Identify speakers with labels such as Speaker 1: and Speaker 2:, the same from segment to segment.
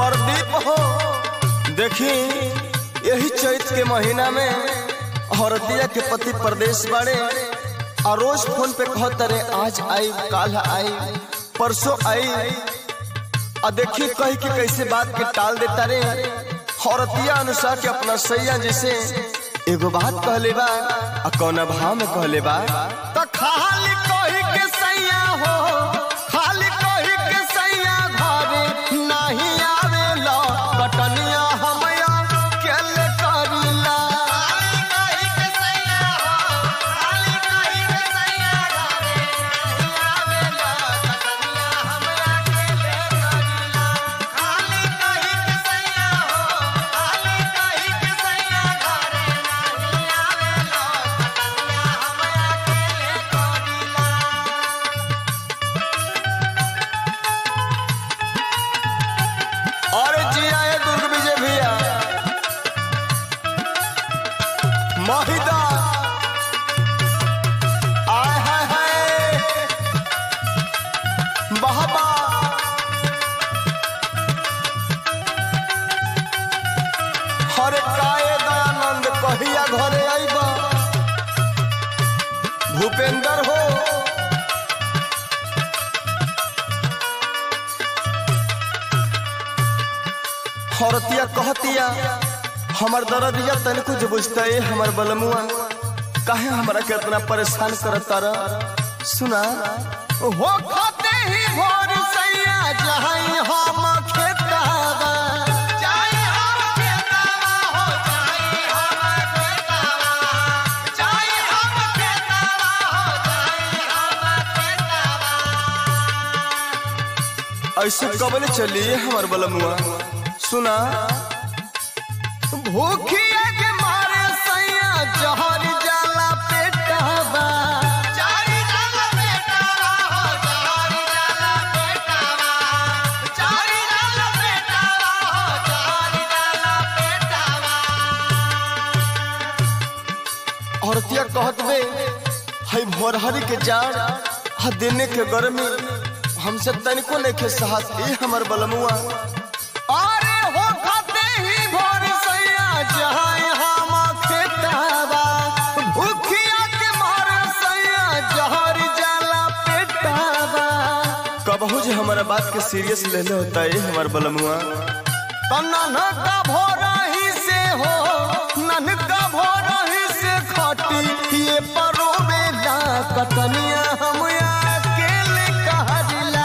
Speaker 1: प्रदीप हो देखी यही चैत के महीना में औरतिया के पति प्रदेश बाड़े और रोज फोन पे कहत रे आज आई काल आई परसों आई आ देखी कही के कैसे बात के टाल देता रे औरतिया अनुसार के अपना सैया जैसे एगो बात कहले बा आ कौना भाव में कहले बा त खाली कही के सैया हो खाली कही के सैया घरे नहीं आवेला कटनिया हमया केले करिला और जिया है दुर्ग विजय भैया महिदा आय हाय हाय बहबा हरे काए दयानंद कहिया घरे आईबा भूपेंद्र हो औरतिया कहतिया हमर दर्दिया तनिको जो बुझता है हमर बलमुआ काहे हमरा के इतना परेशान करता र सुना हो खाते ही भोर सैया जहां हम खेतावा ऐसे कबले चलिए हमर बलमुआ सुना भूखिया के मारे सैया जहर जाला पेटावा औरतिया कहत बे हई भोरहरी के जाड़ हा देने के गर्मी हमसे तनिको लेके साहस ए हमर बलमुआ अरे हो खाते ही भोर सैया जहां हम खेतावा भूखिया के मार सैया जहर जाला पेटावा कबहू जे हमारा बात के सीरियस ले ले होता है हमार बलमुआ तन्ना का भोरा ही से हो नन का भोरा ही से खटी ये परो बेला कतनिया हम अकेले कहला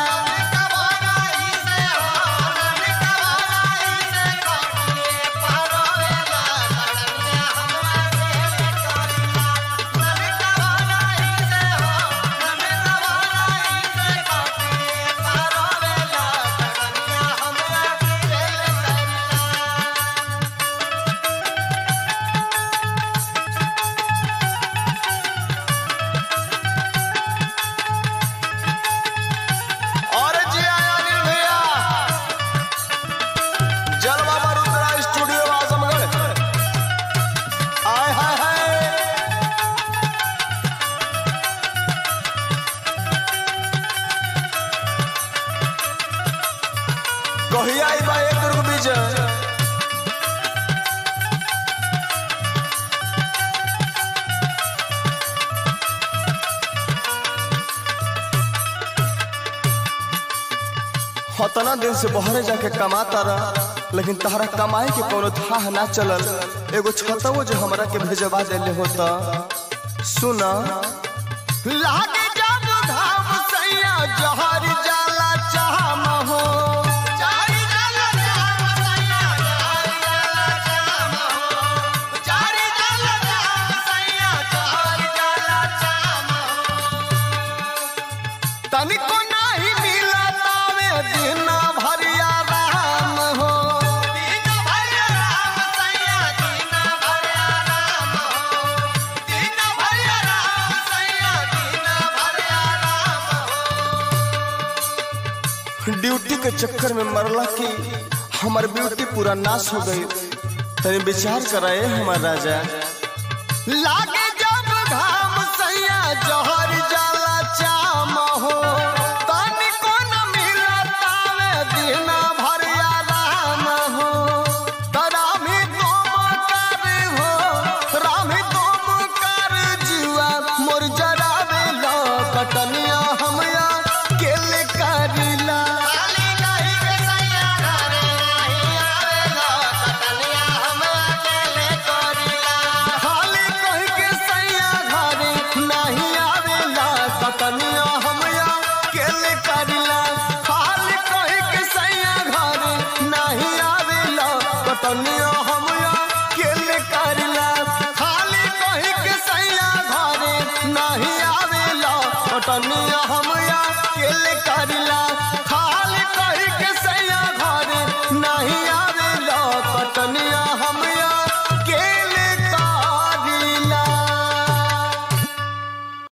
Speaker 1: और जी आया अनिल भैया जलवा बरुद्रा स्टूडियो आजमगढ़ आय हाय हाय कहिया आई बा एक दुर्ग विजय हतना दिन से बहरे जाके कमाता रहा लेकिन तहरा कमाई के कोनो थाह ना चलल एगो छतवो जो हमरा के भेजवा देले होता सुना लागे जब धाम सैया जहर जाला चाहम हो तनिको नाही मिला तावे दिन भरिया राम हो ड्यूटी के चक्कर में मरला की हमार ब्यूटी पूरा नाश हो गई तनी विचार कराए हमार राजा लागे जब घाम सैया जहर जाला चाम हो तनिको न मिला तावे दिन भरिया राम कटनिया हम अकेले करिला खाली कही के सैया घरे नहीं आवेला कटनिया हम अकेले करिला खाली कही के सैया घरे नहीं आवेला